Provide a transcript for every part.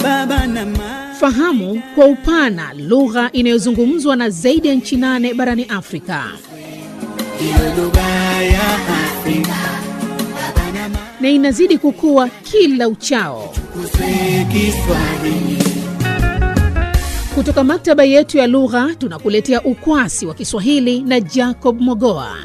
baba na mama. Fahamu kwa upana lugha inayozungumzwa na zaidi ya nchi nane barani Afrika Iwe lugha ya Afrika na inazidi kukua kila uchao. kuswe Kiswahili. Kutoka maktaba yetu ya lugha tunakuletea ukwasi wa Kiswahili na Jacob Mogoa.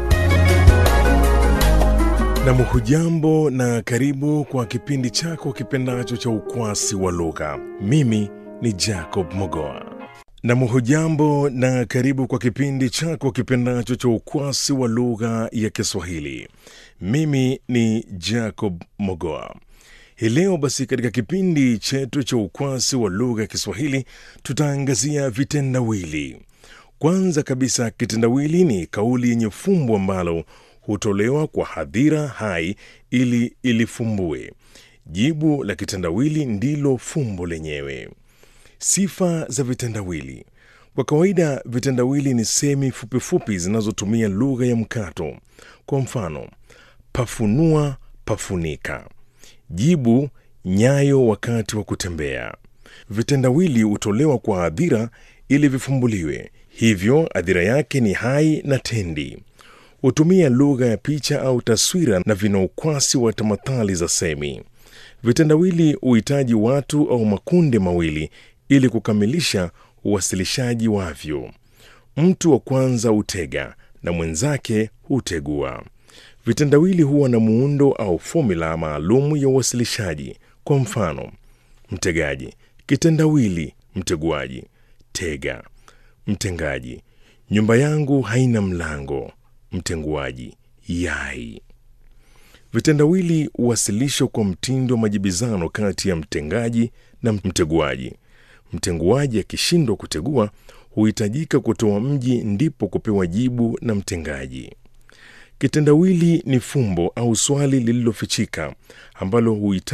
Nam, hujambo na karibu kwa kipindi chako kipendacho cha ukwasi wa lugha. Mimi ni Jacob Mogoa. Nam, hujambo na karibu kwa kipindi chako kipendacho cha ukwasi wa lugha ya Kiswahili. Mimi ni Jacob Mogoa. Hii leo basi, katika kipindi chetu cha ukwasi wa lugha ya Kiswahili tutaangazia vitendawili. Kwanza kabisa, kitendawili ni kauli yenye fumbo ambalo hutolewa kwa hadhira hai ili ilifumbue. Jibu la kitendawili ndilo fumbo lenyewe. Sifa za vitendawili. Kwa kawaida, vitendawili ni semi fupifupi zinazotumia lugha ya mkato. Kwa mfano, pafunua, pafunika. Jibu, nyayo wakati wa kutembea. Vitendawili hutolewa kwa hadhira ili vifumbuliwe, hivyo hadhira yake ni hai na tendi. Hutumia lugha ya picha au taswira na vina ukwasi wa tamathali za semi. Vitendawili huhitaji watu au makundi mawili ili kukamilisha uwasilishaji wavyo. Mtu wa kwanza hutega na mwenzake hutegua. Vitendawili huwa na muundo au fomula maalum ya uwasilishaji. Kwa mfano, mtegaji, kitendawili, mteguaji, tega, mtengaji, nyumba yangu haina mlango, mtenguaji, yai. Vitendawili huwasilishwa kwa mtindo wa majibizano kati ya mtengaji na mteguaji. Mtenguaji akishindwa kutegua, huhitajika kutoa mji ndipo kupewa jibu na mtengaji. Kitendawili ni fumbo au swali lililofichika ambalo huhitaji